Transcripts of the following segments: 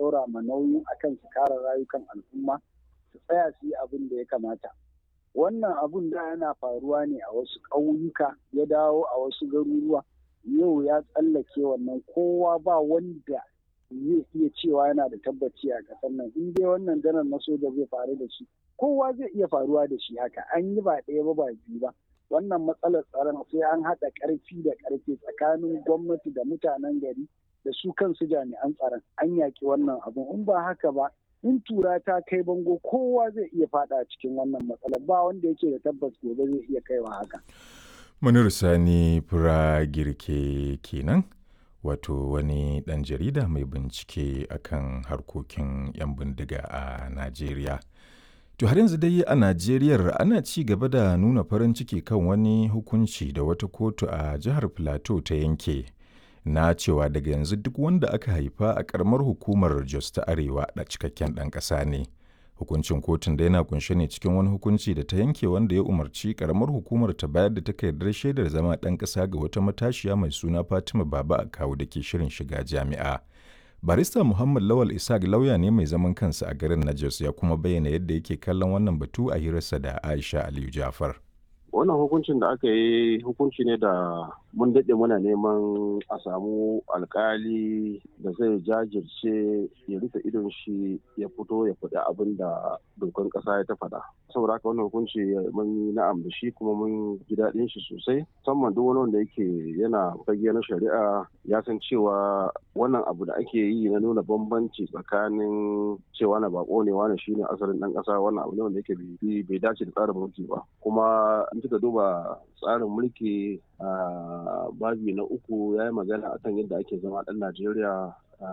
ɗaura ma nauyin akan su kare rayukan al'umma su tsaya su yi abin da ya kamata wannan abun da yana faruwa ne a wasu ƙauyuka ya dawo a wasu garuruwa yau ya tsallake wannan kowa ba wanda zai iya cewa yana da tabbaci a ƙasar nan in dai wannan janar na soja zai faru da shi kowa zai iya faruwa da shi haka an yi ba ɗaya ba ba biyu ba wannan matsalar tsaron sai an haɗa ƙarfi da ƙarfi tsakanin gwamnati da mutanen gari da su kansu jami'an tsaron an yaƙi wannan abun in ba haka ba in tura ta kai bango kowa zai iya faɗa cikin wannan matsalar ba wanda yake da tabbas gobe zai iya kaiwa haka. Munir Sani Fura Girke kenan wato wani ɗan jarida mai bincike akan harkokin 'yan bindiga a Najeriya. To har yanzu dai a Najeriya ana ci gaba da nuna farin ciki kan wani hukunci da wata kotu a jihar Plateau ta yanke na cewa daga yanzu duk wanda aka haifa a karamar hukumar Jos ta Arewa da cikakken ɗan ƙasa ne. Hukuncin kotun da yana kunshe ne cikin wani hukunci da ta yanke wanda ya umarci karamar hukumar ta bayar da takardar shaidar zama ɗan ƙasa ga wata matashiya mai suna Fatima Baba a kawo da ke shirin shiga jami'a. barista muhammad lawal isaac lauya ne mai zaman kansa a garin najos ya kuma bayyana yadda yake kallon wannan batu a hirarsa da aisha aliyu jafar wannan hukuncin da aka yi hukunci ne da mun daɗe muna neman a samu alkali da zai jajirce ya rufe idon shi ya fito ya faɗi abin da dokan ƙasa ya ta faɗa saboda haka wannan hukunci mun yi na'am da shi kuma mun ji daɗin shi sosai musamman duk wani wanda yake yana fage na shari'a ya san cewa wannan abu da ake yi na nuna bambanci tsakanin cewa na bako ne wani shine asalin ɗan ƙasa wannan abu ne wanda yake bai dace da tsarin mulki ba kuma in kika duba tsarin mulki a babi na uku ya yi magana akan yadda ake zama ɗan najeriya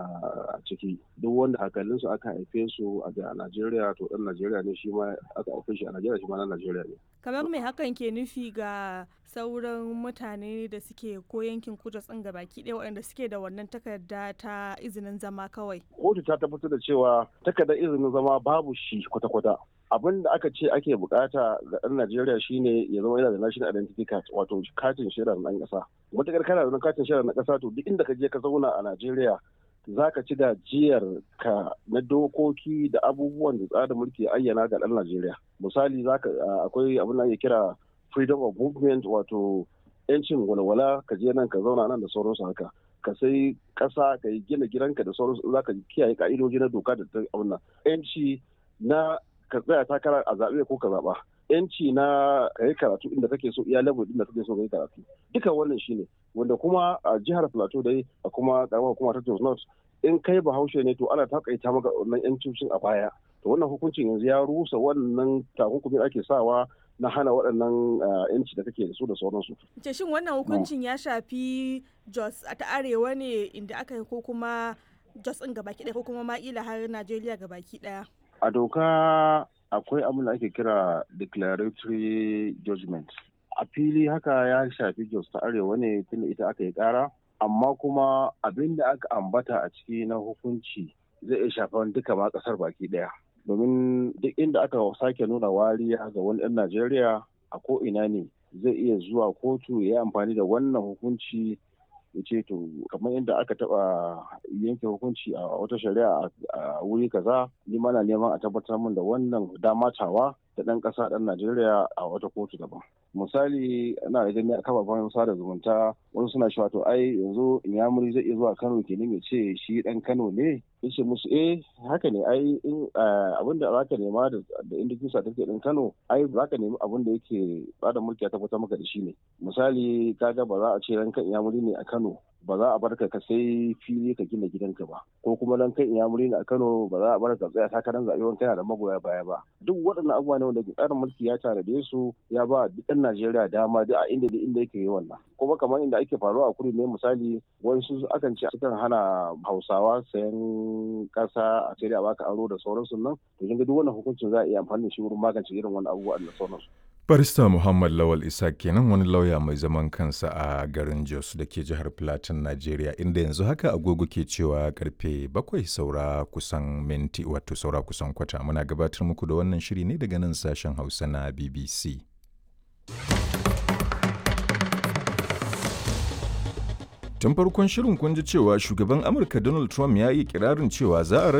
a ciki duk wanda hakalinsu aka haife su a najeriya to ɗan najeriya ne shi ma aka haife shi a najeriya shi ma na najeriya ne kamar mai hakan ke nufi ga sauran mutane da suke ko yankin kudu tsin baki ɗaya waɗanda suke da wannan takarda ta izinin zama kawai kotu ta tabbatar da cewa takardar izinin zama babu shi kwata-kwata abin da aka ce ake bukata ga ɗan Najeriya shine ya zama yana da national identity card wato katin shaidar ɗan ƙasa. Matakar kana da katin shaidar na ƙasa to duk inda ka je ka zauna a Najeriya za ka ci gajiyar ka na dokoki da abubuwan da tsarin mulki ayyana ga ɗan Najeriya. Misali akwai abin da ake kira freedom of movement wato yancin walwala ka je nan ka zauna nan da sauransu haka. ka sai ƙasa ka yi gina gidanka da sauransu za ka kiyaye ka'idoji na doka da ta abin yanci na ka tsaya takara a zaɓe ko ka zaɓa yanci na ka yi karatu inda kake so iya level inda kake so ka yi karatu duka wannan shine wanda kuma a jihar plateau dai a kuma karamar hukuma ta jos north in kai bahaushe ne to ana takaita maka wannan yancin a baya to wannan hukuncin yanzu ya rusa wannan takunkumin ake sawa na hana waɗannan yanci da kake da su da sauransu. Ce shin wannan hukuncin ya shafi Jos ta arewa ne inda aka yi ko kuma Jos ɗin gabaki ɗaya ko kuma ma'ila har Najeriya gabaki ɗaya? A doka akwai abin da ake kira declaratory judgment. A fili haka ya shafi Jos ta arewa ne tunda ita aka yi ƙara, amma kuma abin da aka ambata a ciki na hukunci zai iya shafan duka ma ƙasar baki ɗaya. domin duk inda aka sake nuna wariya ga wani ɗan Najeriya a ko ina ne zai iya zuwa kotu ya amfani da wannan hukunci ya ce to kamar yadda aka taba yanke hukunci a wata shari'a a wuri kaza ni mana neman a tabbatar min da wannan damatawa da ɗan ƙasa ɗan Najeriya a wata kotu daban. Misali ana da gani a kafafen sada zumunta wani suna cewa to ai yanzu Inyamuri zai iya zuwa Kano kenan ya ce shi ɗan Kano ne yace musu eh haka ne ai in abin da zaka nema da indikin certificate din Kano ai zaka nemi abin da yake bada mulki ya tabbatar maka da shi ne misali kaga ba za a ce ranka Inyamuri ne a Kano ba za a bar ka sai fili ka gina gidanka ba ko kuma dan kai Inyamuri ne a Kano ba za a bar ka tsaya takarar zaɓe wani kana da magoya baya ba duk waɗannan abubuwa ne wanda tsarin mulki ya tanade su ya ba duk ɗan Najeriya dama duk a inda inda yake yi wannan kuma kamar inda ake faruwa a kudu ne misali wasu akan ce sukan hana Hausawa sayan ƙasa a sai da baka aro da sauransu nan to kin ga duk wannan hukuncin za a iya amfani da shi wurin magance irin wannan abubuwa da sauransu Barista Muhammad Lawal Isa kenan wani lauya mai zaman kansa a garin Jos da ke jihar Plateau, Najeriya, inda yanzu haka agogo ke cewa karfe bakwai saura kusan minti wato saura kusan kwata. Muna gabatar muku da wannan shiri ne daga nan sashen Hausa na BBC. Tun farkon shirin kun ji cewa shugaban Amurka Donald Trump ya yi kirarin cewa za a